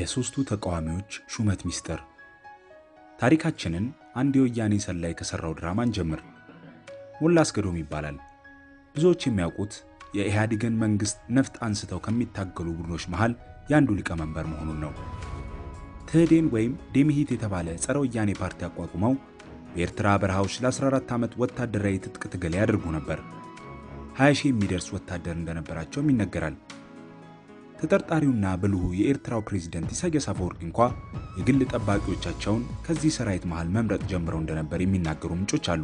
የሦስቱ ተቃዋሚዎች ሹመት ሚስጥር። ታሪካችንን አንድ የወያኔ ሰላይ ከሠራው ድራማን ጀምር። ሞላ አስገዶም ይባላል። ብዙዎች የሚያውቁት የኢህአዴግን መንግሥት ነፍጥ አንስተው ከሚታገሉ ቡድኖች መሃል የአንዱ ሊቀመንበር መሆኑን ነው። ትህዴን ወይም ዴምሂት የተባለ ጸረ ወያኔ ፓርቲ አቋቁመው በኤርትራ በረሃዎች ለ14 ዓመት ወታደራዊ ትጥቅ ትግል ያደርጉ ነበር። 20 ሺህ የሚደርስ ወታደር እንደነበራቸውም ይነገራል። ተጠርጣሪውና ብልሁ የኤርትራው ፕሬዝደንት ኢሳያስ አፈወርቂ እንኳ የግል ጠባቂዎቻቸውን ከዚህ ሰራዊት መሃል መምረጥ ጀምረው እንደነበር የሚናገሩ ምንጮች አሉ።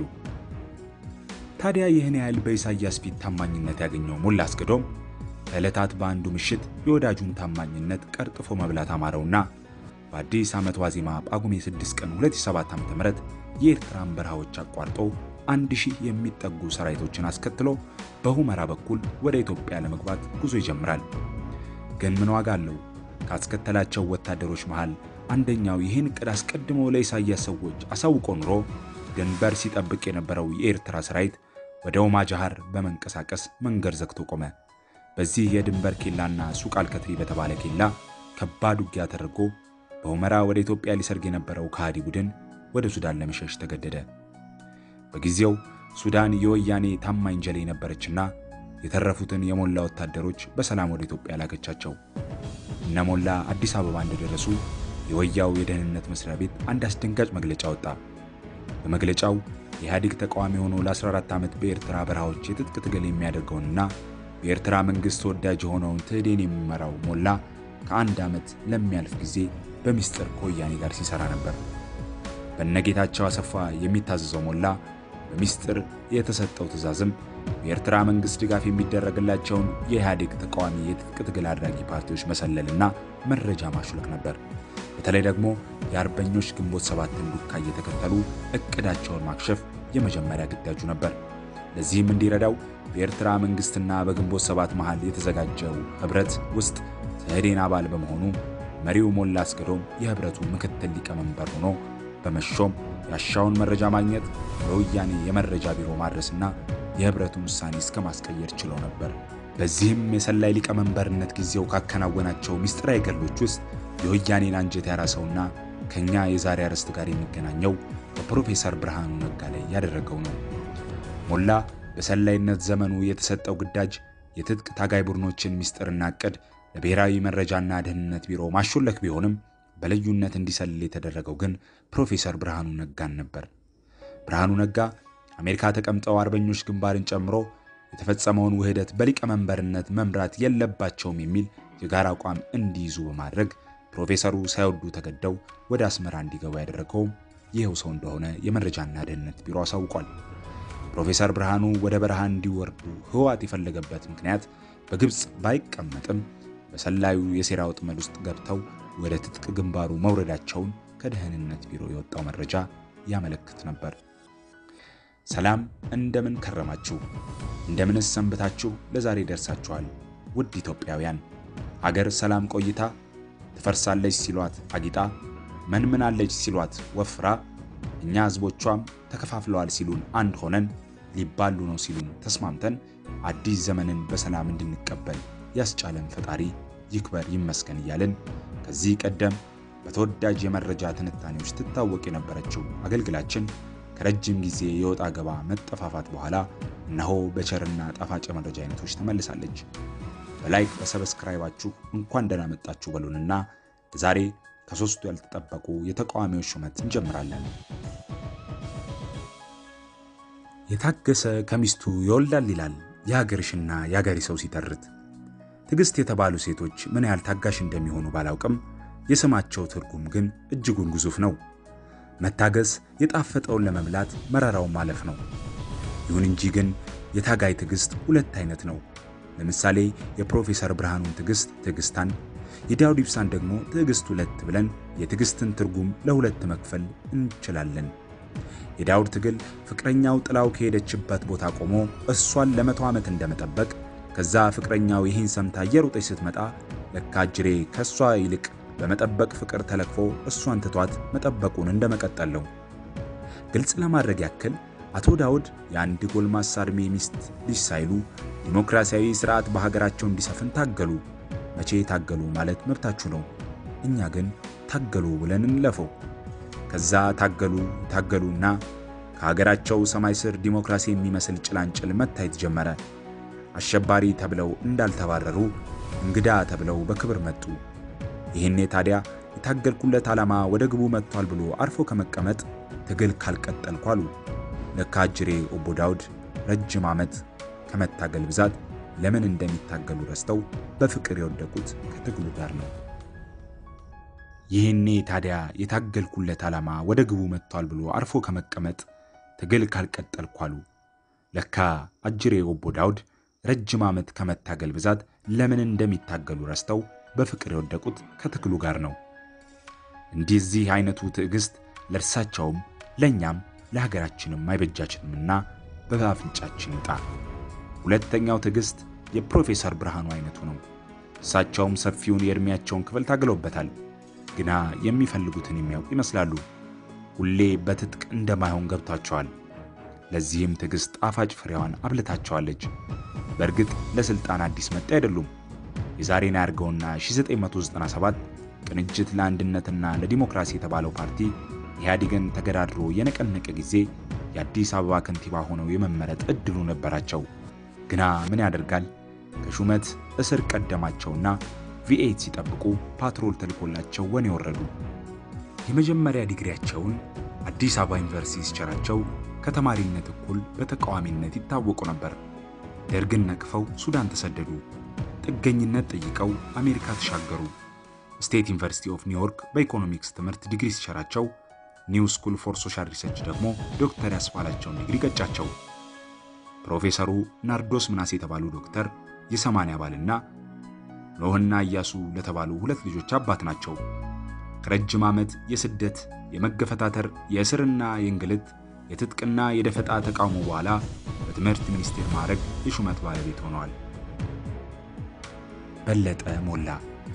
ታዲያ ይህን ያህል በኢሳያስ ፊት ታማኝነት ያገኘው ሞላ አስገዶም ከዕለታት በአንዱ ምሽት የወዳጁን ታማኝነት ቀርጥፎ መብላት አማረውና በአዲስ ዓመት ዋዜማ ጳጉሜ 6 ቀን 2007 ዓ.ም የኤርትራን በረሃዎች አቋርጦ አንድ ሺህ የሚጠጉ ሰራዊቶችን አስከትሎ በሁመራ በኩል ወደ ኢትዮጵያ ለመግባት ጉዞ ይጀምራል። ግን ምን ዋጋ አለው? ካስከተላቸው ወታደሮች መሃል አንደኛው ይህን ዕቅድ አስቀድሞ ለኢሳያስ ሰዎች አሳውቆ ኑሮ ድንበር ሲጠብቅ የነበረው የኤርትራ ሰራዊት ወደ ኦማጃሃር በመንቀሳቀስ መንገድ ዘግቶ ቆመ። በዚህ የድንበር ኬላና ሱቅ አልከትሪ በተባለ ኬላ ከባድ ውጊያ ተደርጎ በሁመራ ወደ ኢትዮጵያ ሊሰርግ የነበረው ከሃዲ ቡድን ወደ ሱዳን ለመሸሽ ተገደደ። በጊዜው ሱዳን የወያኔ ታማኝ ጀሌ ነበረችና የተረፉትን የሞላ ወታደሮች በሰላም ወደ ኢትዮጵያ ላከቻቸው። እነ ሞላ አዲስ አበባ እንደደረሱ የወያው የደህንነት መስሪያ ቤት አንድ አስደንጋጭ መግለጫ ወጣ። በመግለጫው የኢህአዴግ ተቃዋሚ ሆኖ ለ14 ዓመት በኤርትራ በረሃዎች የትጥቅ ትግል የሚያደርገውንና በኤርትራ መንግሥት ተወዳጅ የሆነውን ትህዴን የሚመራው ሞላ ከአንድ ዓመት ለሚያልፍ ጊዜ በሚስጥር ከወያኔ ጋር ሲሰራ ነበር። በነጌታቸው አሰፋ የሚታዘዘው ሞላ በሚስጥር የተሰጠው ትዕዛዝም በኤርትራ መንግሥት ድጋፍ የሚደረግላቸውን የኢህአዴግ ተቃዋሚ የትጥቅ ትግል አድራጊ ፓርቲዎች መሰለልና መረጃ ማሹለክ ነበር። በተለይ ደግሞ የአርበኞች ግንቦት ሰባትን ዱካ እየተከተሉ እቅዳቸውን ማክሸፍ የመጀመሪያ ግዳጁ ነበር። ለዚህም እንዲረዳው በኤርትራ መንግሥትና በግንቦት ሰባት መሃል የተዘጋጀው ኅብረት ውስጥ ትህዴን አባል በመሆኑ መሪው ሞላ አስገዶም የኅብረቱ ምክትል ሊቀመንበር ሆኖ በመሾም ያሻውን መረጃ ማግኘት ለወያኔ የመረጃ ቢሮ ማድረስና የኅብረቱን ውሳኔ እስከ ማስቀየር ችለው ነበር። በዚህም የሰላይ ሊቀመንበርነት ጊዜው ካከናወናቸው ምስጢራዊ ገድሎች ውስጥ የወያኔን አንጀት ያራሰውና ከኛ የዛሬ አርዕስት ጋር የሚገናኘው በፕሮፌሰር ብርሃኑ ነጋ ላይ ያደረገው ነው። ሞላ በሰላይነት ዘመኑ የተሰጠው ግዳጅ የትጥቅ ታጋይ ቡድኖችን ምስጢርና ዕቅድ ለብሔራዊ መረጃና ደህንነት ቢሮ ማሾለክ ቢሆንም በልዩነት እንዲሰልል የተደረገው ግን ፕሮፌሰር ብርሃኑ ነጋን ነበር። ብርሃኑ ነጋ አሜሪካ ተቀምጠው አርበኞች ግንባርን ጨምሮ የተፈጸመውን ውህደት በሊቀመንበርነት መምራት የለባቸውም የሚል የጋራ አቋም እንዲይዙ በማድረግ ፕሮፌሰሩ ሳይወዱ ተገደው ወደ አስመራ እንዲገቡ ያደረገውም ይኸው ሰው እንደሆነ የመረጃና ደህንነት ቢሮ አሳውቋል። ፕሮፌሰር ብርሃኑ ወደ በረሃ እንዲወርዱ ህወሓት የፈለገበት ምክንያት በግብፅ ባይቀመጥም በሰላዩ የሴራ ወጥመድ ውስጥ ገብተው ወደ ትጥቅ ግንባሩ መውረዳቸውን ከደህንነት ቢሮ የወጣው መረጃ ያመለክት ነበር። ሰላም፣ እንደምን ከረማችሁ? እንደምንስ ሰንብታችሁ ለዛሬ ደርሳችኋል? ውድ ኢትዮጵያውያን፣ አገር ሰላም ቆይታ ትፈርሳለች ሲሏት አጊጣ፣ መንምናለች ሲሏት ወፍራ፣ እኛ ህዝቦቿም ተከፋፍለዋል ሲሉን አንድ ሆነን፣ ሊባሉ ነው ሲሉን ተስማምተን አዲስ ዘመንን በሰላም እንድንቀበል ያስቻለን ፈጣሪ ይክበር ይመስገን እያልን ከዚህ ቀደም በተወዳጅ የመረጃ ትንታኔዎች ትታወቅ የነበረችው አገልግላችን ከረጅም ጊዜ የወጣ ገባ መጠፋፋት በኋላ እነሆ በቸርና ጣፋጭ የመረጃ አይነቶች ተመልሳለች። በላይክ በሰብስክራይባችሁ እንኳን ደህና መጣችሁ በሉንና ዛሬ ከሶስቱ ያልተጠበቁ የተቃዋሚዎች ሹመት እንጀምራለን። የታገሰ ከሚስቱ ይወልዳል ይላል የሀገርሽና የሀገሬ ሰው ሲተርት። ትዕግስት የተባሉ ሴቶች ምን ያህል ታጋሽ እንደሚሆኑ ባላውቅም የስማቸው ትርጉም ግን እጅጉን ግዙፍ ነው። መታገስ የጣፈጠውን ለመብላት መራራውን ማለፍ ነው። ይሁን እንጂ ግን የታጋይ ትዕግስት ሁለት አይነት ነው። ለምሳሌ የፕሮፌሰር ብርሃኑን ትዕግስት ትዕግስታን፣ የዳውድ ኢብሳን ደግሞ ትዕግስት ሁለት ብለን የትዕግስትን ትርጉም ለሁለት መክፈል እንችላለን። የዳውድ ትግል ፍቅረኛው ጥላው ከሄደችበት ቦታ ቆሞ እሷን ለመቶ ዓመት እንደመጠበቅ ከዛ ፍቅረኛው ይህን ሰምታ እየሮጠች ስትመጣ ለካ እጅሬ ከእሷ ይልቅ በመጠበቅ ፍቅር ተለክፎ እሷን ትቷት መጠበቁን እንደመቀጠል ነው። ግልጽ ለማድረግ ያክል አቶ ዳውድ የአንድ ጎልማሳ ዕድሜ ሚስት ልጅ ሳይሉ ዲሞክራሲያዊ ስርዓት በሀገራቸው እንዲሰፍን ታገሉ። መቼ ታገሉ ማለት መብታችሁ ነው። እኛ ግን ታገሉ ብለን እንለፈው። ከዛ ታገሉ ታገሉና ከሀገራቸው ሰማይ ስር ዲሞክራሲ የሚመስል ጭላንጭል መታየት ጀመረ። አሸባሪ ተብለው እንዳልተባረሩ እንግዳ ተብለው በክብር መጡ። ይህኔ ታዲያ የታገልኩለት ዓላማ ወደ ግቡ መጥቷል ብሎ አርፎ ከመቀመጥ ትግል ካልቀጠልኩ አሉ። ለካ አጅሬ ኦቦ ዳውድ ረጅም ዓመት ከመታገል ብዛት ለምን እንደሚታገሉ ረስተው በፍቅር የወደቁት ከትግሉ ጋር ነው። ይህኔ ታዲያ የታገልኩለት ዓላማ ወደ ግቡ መጥቷል ብሎ አርፎ ከመቀመጥ ትግል ካልቀጠልኩ አሉ። ለካ አጅሬ ኦቦ ዳውድ ረጅም ዓመት ከመታገል ብዛት ለምን እንደሚታገሉ ረስተው በፍቅር የወደቁት ከትግሉ ጋር ነው። እንደዚህ አይነቱ ትዕግስት ለእርሳቸውም ለእኛም ለሀገራችንም አይበጃችንምና በአፍንጫችን ይውጣ። ሁለተኛው ትዕግስት የፕሮፌሰር ብርሃኑ አይነቱ ነው። እሳቸውም ሰፊውን የዕድሜያቸውን ክፍል ታግለውበታል። ግና የሚፈልጉትን የሚያውቁ ይመስላሉ። ሁሌ በትጥቅ እንደማይሆን ገብቷቸዋል። ለዚህም ትዕግስት ጣፋጭ ፍሬዋን አብልታቸዋለች። በእርግጥ ለሥልጣን አዲስ መጤ አይደሉም። የዛሬን ያርገውና 1997 ቅንጅት ለአንድነትና ለዲሞክራሲ የተባለው ፓርቲ ኢህአዴግን ተገዳድሮ የነቀነቀ ጊዜ የአዲስ አበባ ከንቲባ ሆነው የመመረጥ ዕድሉ ነበራቸው። ግና ምን ያደርጋል ከሹመት እስር ቀደማቸውና ቪኤት ሲጠብቁ ፓትሮል ተልኮላቸው ወኔ ወረዱ። የመጀመሪያ ዲግሪያቸውን አዲስ አበባ ዩኒቨርሲቲ ሲቸራቸው ከተማሪነት እኩል በተቃዋሚነት ይታወቁ ነበር። ደርግን ነቅፈው ሱዳን ተሰደዱ። ጥገኝነት ጠይቀው አሜሪካ ተሻገሩ። ስቴት ዩኒቨርሲቲ ኦፍ ኒውዮርክ በኢኮኖሚክስ ትምህርት ዲግሪ ሲቸራቸው ኒው ስኩል ፎር ሶሻል ሪሰርች ደግሞ ዶክተር ያስባላቸውን ዲግሪ ገጫቸው። ፕሮፌሰሩ ናርዶስ ምናሴ የተባሉ ዶክተር የሰማንያ ባልና ኖህና ኢያሱ ለተባሉ ሁለት ልጆች አባት ናቸው። ከረጅም ዓመት የስደት የመገፈታተር የእስርና የእንግልት የትጥቅና የደፈጣ ተቃውሞ በኋላ በትምህርት ሚኒስቴር ማዕረግ የሹመት ባለቤት ሆነዋል። በለጠ ሞላ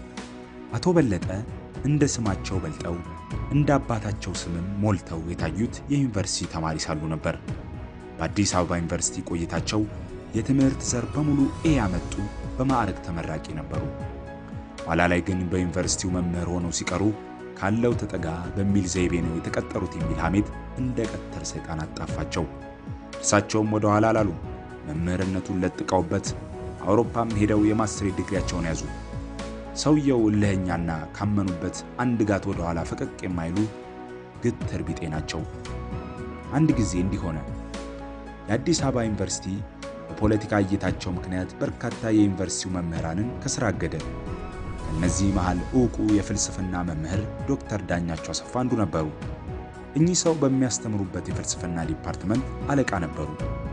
አቶ በለጠ እንደ ስማቸው በልጠው እንደ አባታቸው ስምም ሞልተው የታዩት የዩኒቨርሲቲ ተማሪ ሳሉ ነበር። በአዲስ አበባ ዩኒቨርሲቲ ቆይታቸው የትምህርት ዘር በሙሉ ኤ ያመጡ በማዕረግ ተመራቂ ነበሩ። ኋላ ላይ ግን በዩኒቨርሲቲው መምህር ሆነው ሲቀሩ ካለው ተጠጋ በሚል ዘይቤ ነው የተቀጠሩት የሚል ሐሜት እንደ ቀተር ሰይጣን አጣፋቸው። እርሳቸውም ወደ ኋላ አላሉም። መምህርነቱን ለጥቀውበት አውሮፓም ሄደው የማስትሬት ዲግሪያቸውን ያዙ። ሰውየው እልህኛና ካመኑበት አንድ ጋት ወደ ኋላ ፈቀቅ የማይሉ ግትር ቢጤ ናቸው። አንድ ጊዜ እንዲህ ሆነ። የአዲስ አበባ ዩኒቨርሲቲ በፖለቲካ እይታቸው ምክንያት በርካታ የዩኒቨርሲቲው መምህራንን ከስራ አገደ። ከእነዚህ መሃል ዕውቁ የፍልስፍና መምህር ዶክተር ዳኛቸው አሰፋ አንዱ ነበሩ። እኚህ ሰው በሚያስተምሩበት የፍልስፍና ዲፓርትመንት አለቃ ነበሩ።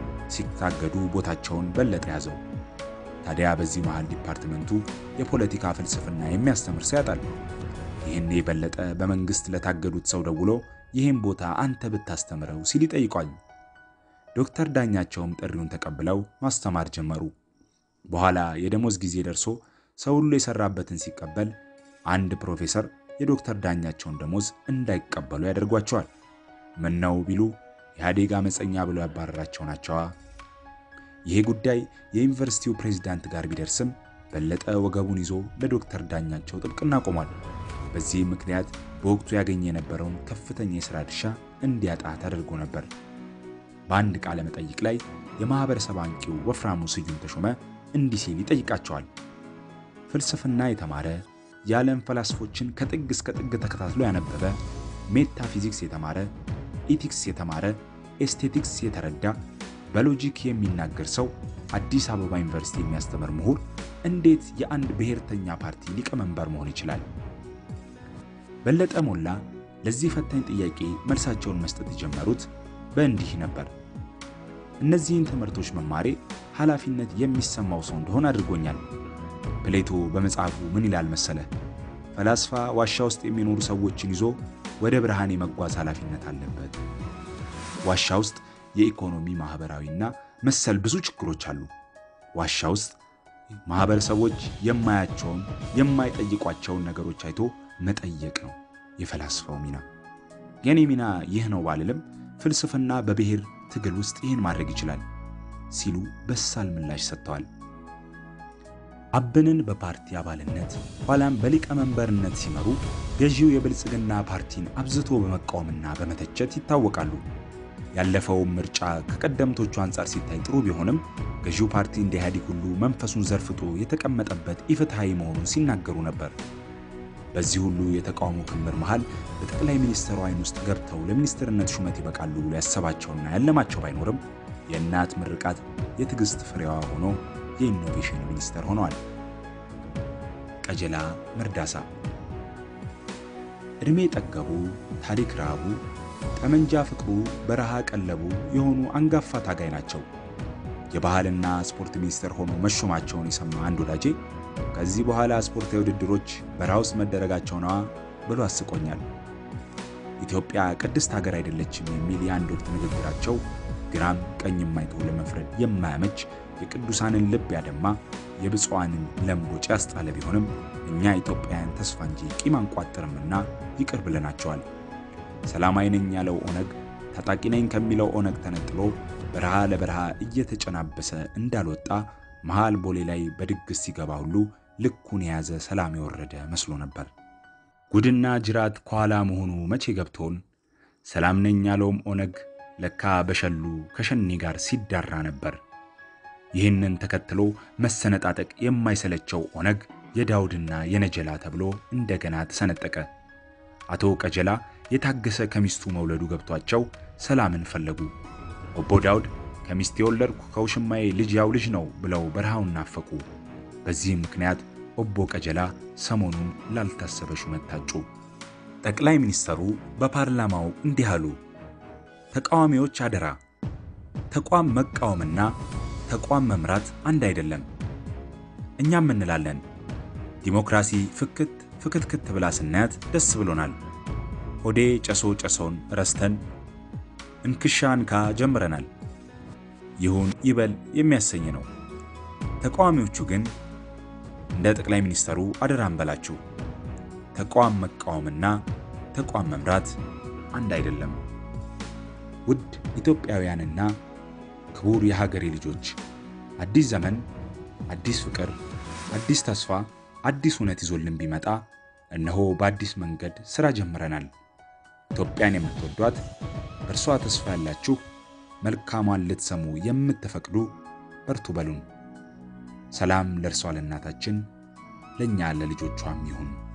ሲታገዱ ቦታቸውን በለጠ ያዘው። ታዲያ በዚህ መሃል ዲፓርትመንቱ የፖለቲካ ፍልስፍና የሚያስተምር ሰው ያጣል። ይህን የበለጠ በመንግስት ለታገዱት ሰው ደውሎ ይህን ቦታ አንተ ብታስተምረው ሲል ይጠይቋል። ዶክተር ዳኛቸውም ጥሪውን ተቀብለው ማስተማር ጀመሩ። በኋላ የደሞዝ ጊዜ ደርሶ ሰው ሁሉ የሰራበትን ሲቀበል አንድ ፕሮፌሰር የዶክተር ዳኛቸውን ደሞዝ እንዳይቀበሉ ያደርጓቸዋል። ምነው ቢሉ ኢህአዴግ አመፀኛ ብሎ ያባረራቸው ናቸዋ። ይሄ ጉዳይ የዩኒቨርሲቲው ፕሬዝዳንት ጋር ቢደርስም በለጠ ወገቡን ይዞ ለዶክተር ዳኛቸው ጥብቅና ቆሟል። በዚህ ምክንያት በወቅቱ ያገኘ የነበረውን ከፍተኛ የሥራ ድርሻ እንዲያጣ ተደርጎ ነበር። በአንድ ቃለ መጠይቅ ላይ የማኅበረሰብ አንቂው ወፍራሙ ስዩም ተሾመ እንዲህ ሲል ይጠይቃቸዋል። ፍልስፍና የተማረ የዓለም ፈላስፎችን ከጥግ እስከ ጥግ ተከታትሎ ያነበበ፣ ሜታፊዚክስ የተማረ፣ ኢቲክስ የተማረ፣ ኤስቴቲክስ የተረዳ በሎጂክ የሚናገር ሰው አዲስ አበባ ዩኒቨርሲቲ የሚያስተምር ምሁር እንዴት የአንድ ብሔርተኛ ፓርቲ ሊቀመንበር መሆን ይችላል? በለጠ ሞላ ለዚህ ፈታኝ ጥያቄ መልሳቸውን መስጠት የጀመሩት በእንዲህ ነበር። እነዚህን ትምህርቶች መማሬ ኃላፊነት የሚሰማው ሰው እንደሆን አድርጎኛል። ፕሌቶ በመጽሐፉ ምን ይላል መሰለ? ፈላስፋ ዋሻ ውስጥ የሚኖሩ ሰዎችን ይዞ ወደ ብርሃን የመጓዝ ኃላፊነት አለበት። ዋሻ ውስጥ የኢኮኖሚ ማህበራዊና መሰል ብዙ ችግሮች አሉ። ዋሻ ውስጥ ማህበረሰቦች የማያቸውን የማይጠይቋቸውን ነገሮች አይቶ መጠየቅ ነው የፈላስፋው ሚና። የኔ ሚና ይህ ነው ባልልም ፍልስፍና በብሔር ትግል ውስጥ ይህን ማድረግ ይችላል ሲሉ በሳል ምላሽ ሰጥተዋል። አብንን በፓርቲ አባልነት ኋላም በሊቀመንበርነት ሲመሩ ገዢው የብልጽግና ፓርቲን አብዝቶ በመቃወምና በመተቸት ይታወቃሉ። ያለፈውም ምርጫ ከቀደምቶቹ አንጻር ሲታይ ጥሩ ቢሆንም ገዢው ፓርቲ እንደ ኢህአዴግ ሁሉ መንፈሱን ዘርፍጦ የተቀመጠበት ኢፍትሐዊ መሆኑን ሲናገሩ ነበር። በዚህ ሁሉ የተቃውሞ ክምር መሃል በጠቅላይ ሚኒስትሩ ዓይን ውስጥ ገብተው ለሚኒስትርነት ሹመት ይበቃሉ ብሎ ያሰባቸውና ያለማቸው ባይኖርም የእናት ምርቃት የትዕግስት ፍሬዋ ሆኖ የኢኖቬሽን ሚኒስተር ሆነዋል። ቀጀላ መርዳሳ ዕድሜ ጠገቡ፣ ታሪክ ረሃቡ፣ ጠመንጃ ፍቅሩ፣ በረሃ ቀለቡ የሆኑ አንጋፋ ታጋይ ናቸው። የባህልና ስፖርት ሚኒስተር ሆኖ መሾማቸውን የሰማ አንድ ወዳጄ ከዚህ በኋላ ስፖርታዊ ውድድሮች በረሃ ውስጥ መደረጋቸው ነዋ ብሎ አስቆኛል። ኢትዮጵያ ቅድስት ሀገር አይደለችም የሚል የአንድ ወቅት ንግግራቸው ግራም ቀኝም አይቶ ለመፍረድ የማያመች የቅዱሳንን ልብ ያደማ የብፁዓንን ለምቦጭ ያስጣለ ቢሆንም እኛ ኢትዮጵያውያን ተስፋ እንጂ ቂም አንቋጥርምና ይቅር ብለናቸዋል። ሰላማዊ ነኝ ያለው ኦነግ ታጣቂ ነኝ ከሚለው ኦነግ ተነጥሎ በረሃ ለበረሃ እየተጨናበሰ እንዳልወጣ መሃል ቦሌ ላይ በድግስ ሲገባ ሁሉ ልኩን የያዘ ሰላም የወረደ መስሎ ነበር። ጉድና ጅራት ከኋላ መሆኑ መቼ ገብቶን ሰላም ነኝ ያለውም ኦነግ ለካ በሸሉ ከሸኔ ጋር ሲዳራ ነበር። ይህንን ተከትሎ መሰነጣጠቅ የማይሰለቸው ኦነግ የዳውድና የነጀላ ተብሎ እንደገና ተሰነጠቀ። አቶ ቀጀላ የታገሰ ከሚስቱ መውለዱ ገብቷቸው ሰላምን ፈለጉ። ኦቦ ዳውድ ከሚስት የወለድኩ ከውሽማዬ ልጅ ያው ልጅ ነው ብለው በረሃውን ናፈቁ። በዚህም ምክንያት ኦቦ ቀጀላ ሰሞኑን ላልታሰበ ሹመት ታጩ። ጠቅላይ ሚኒስተሩ በፓርላማው እንዲህ አሉ። ተቃዋሚዎች አደራ፣ ተቋም መቃወምና ተቋም መምራት አንድ አይደለም። እኛም እንላለን ዲሞክራሲ ፍክት ፍክትክት ብላ ስናያት ደስ ብሎናል። ሆዴ ጨሶ ጨሶን ረስተን እንክሻ እንካ ጀምረናል። ይሁን ይበል የሚያሰኝ ነው። ተቃዋሚዎቹ ግን እንደ ጠቅላይ ሚኒስተሩ አደራ እንበላችሁ፣ ተቋም መቃወምና ተቋም መምራት አንድ አይደለም። ውድ ኢትዮጵያውያንና ክቡር የሀገሬ ልጆች አዲስ ዘመን፣ አዲስ ፍቅር፣ አዲስ ተስፋ፣ አዲስ እውነት ይዞልን ቢመጣ እነሆ በአዲስ መንገድ ሥራ ጀምረናል። ኢትዮጵያን የምትወዷት በእርሷ ተስፋ ያላችሁ መልካሟን ልትሰሙ የምትፈቅዱ በርቱ በሉን። ሰላም ለእርሷ ለእናታችን ለእኛ ለልጆቿም ይሁን።